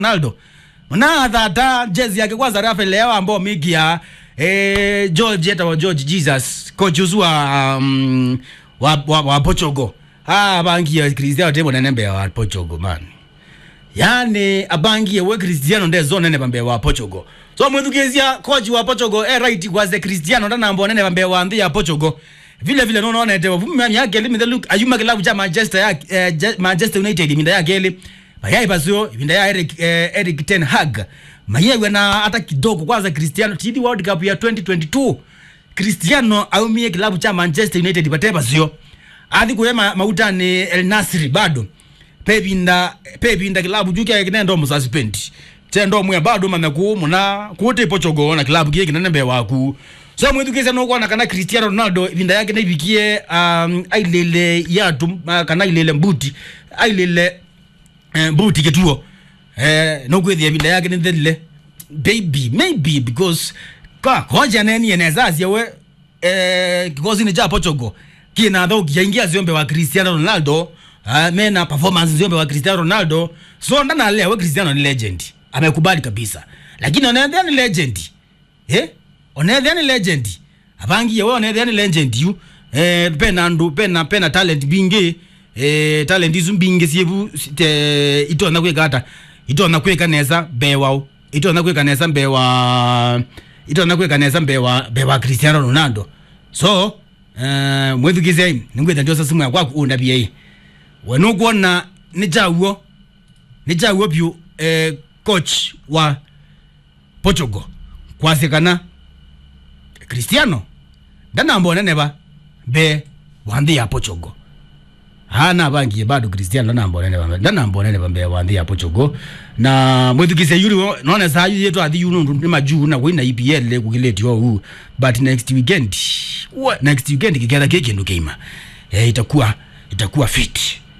Ronaldo na thata jezi yake kwanza Rafael Leao ambao migia eh, George eta wa George Jesus coach uzu wa, um, wa, wa, wa Portugal ah bangia Cristiano tebo nene mbe wa Portugal man yani abangie we Cristiano nde zo nene bambe wa Portugal so mwithukizia coach wa Portugal eh right was the Cristiano ndana ambo nene bambe wa nthi ya Portugal vile vile nono nete vumya yake limit look ayuma kilabu cha Manchester ya eh, Je- Manchester United minda yake ile mayai basio minda ya Eric eh, Eric Ten Hag mayai na hata kidogo kwanza Cristiano TD World Cup ya 2022 Cristiano aumie kilabu cha Manchester United pate basio athi kuyema mauta ni El Nasri bado pebinda pebinda kilabu juke kinendo mususpend tendo mwe bado manaku muna kuti Portugal na kilabu kike kinene mbe waku so mwithukise no kwana kana Cristiano Ronaldo ibinda yake naibikie um, ailele yatu uh, kana ilele mbuti ailele eh, mbuti kituo eh, no kwithia ibinda yake ni thelile baby maybe because ka hoja neni enezazie we eh, kikosi ni cha Portugal kina tho kiingia ziombe wa Cristiano Ronaldo uh, mena performance ziombe wa Cristiano Ronaldo so ndana leo we Cristiano ni legend amekubali kabisa lakini onethia ni legend eh onethia ni legend abangie we onethia ni legend yu eh pena ndu pena pena talent bingi eh talent izu bingi siebu te itona kwekata itona kweka neza bewao itona kweka neza mbewa itona kweka neza mbewa bewa Cristiano Ronaldo so eh mwethukise ningwetha ndio sasa mwa kwaku undabie hii wenokuona ni jawuo ni jawuo pyu eh, coach wa Portugal kwasikana Cristiano ndanambo neneba be wanthi ya Portugal hana bangie bado Cristiano ndanambo neneba ndanambo neneba be wanthi ya Portugal na mwithukise yuri none saa yu yetu athi yunu ni majuu na wina EPL le kukiletio huu but next weekend what next weekend kiketha kiki ndo keima eh, itakuwa itakuwa fit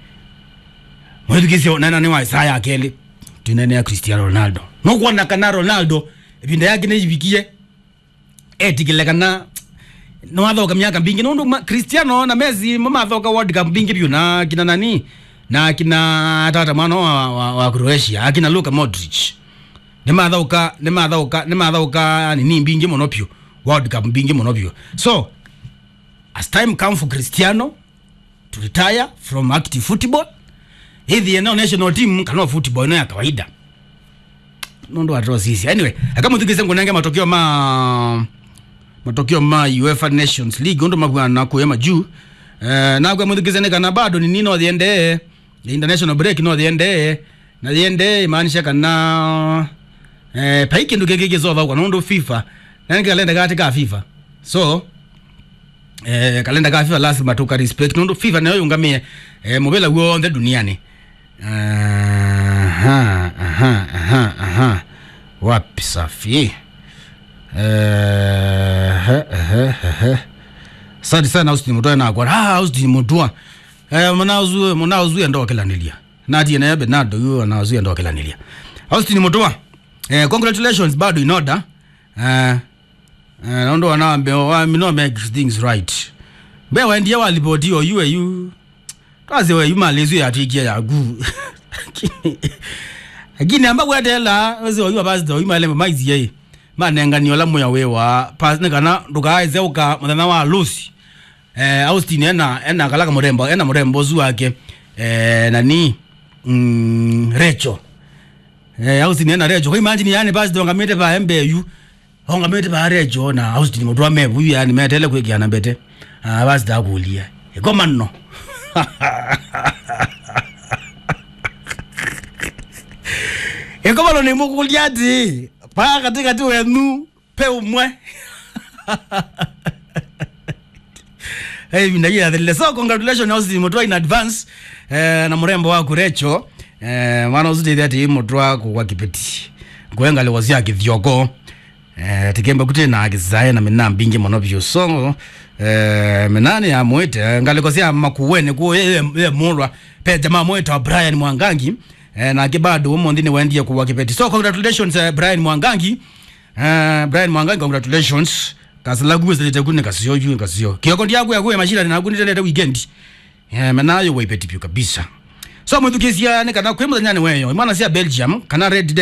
mwithukise nana ni wa Isaya akeli tunene ya Cristiano Ronaldo no kuona kana Ronaldo ibinda yake ne ibikie etikile kana no athoka miaka mbingi nundu ma- Cristiano na Messi mamathoka World Cup mbingi byu na kina nani na kina tata mwana wa, wa, wa Croatia akina Luka Modric nimathauka nimathauka nimathauka nini mbingi muno pyu World Cup mbingi muno pyu so as time come for Cristiano to retire from active football hithi eneo national team kana football ino ya kawaida nondo atro sisi anyway akamuthikise ngunenge matokeo ma matokeo ma UEFA Nations League ndo mabwana kuema juu eh na kwa muthikise ne kana bado ni nino thiende international break no thiende na thiende maanisha kana eh paiki ndo keke kizova kwa nondo FIFA na kalenda kati ka FIFA so eh kalenda ka FIFA lazima tuka respect nondo FIFA nayo yungamie eh mobela wonthe duniani aha aha aha aha wapi safi eh eh eh Asante sana Austin Mutua na kwa ah Austin Mutua eh mnauzu mnauzu ndo kilanilia nati na Bernardo huyo anauzu ndo kilanilia Austin Mutua eh congratulations bado in order eh eh ndo wanaambia wa mino make things right be waendie walipotio yue yu twaze we yumalezu yatikia yagu lakini amba kwetela wezi oyuwa pasito yumalembe maiziye manenganio la muya wewa pasine kana ndukaize uka muthenya wa lusi eh, austin ena ena kalaka murembo ena murembo zu wake eh, nani mm, recho eh, austin ena recho kwa imagine yani pasito ngamete pa embeyu ongamete pa recho na austin mutwa mebu yani metele kwekiana mbete ah, pasito akulia ikomano ikomano nimukuliati paa katikati wenu pe umwe hey, vindagiathilile so congratulations austin mutwa in advance eh, na murembo waku recho eh, mwana usitithia ati mutwa kugwa kipeti ngwenga liwazia kithioko eh, tikembe kuti na kizae na mina mbingi muno vyu so eh, minani ya mwite ngalikosia makuweni ku ye, ye mulwa pe jamaa mwita wa Brian Mwangangi eh, na kibado umonthini wendie kuwa kipeti so congratulations uh, Brian Mwangangi uh, Brian Mwangangi congratulations kasila kuwezete kune kasiyo yu kasiyo kioko ndiaku yakuya mashira na kunitelete weekend eh, menayo waipeti pyu kabisa so mwithukisia ni kana kwi muthenya ni weyo imwana cia belgium kana red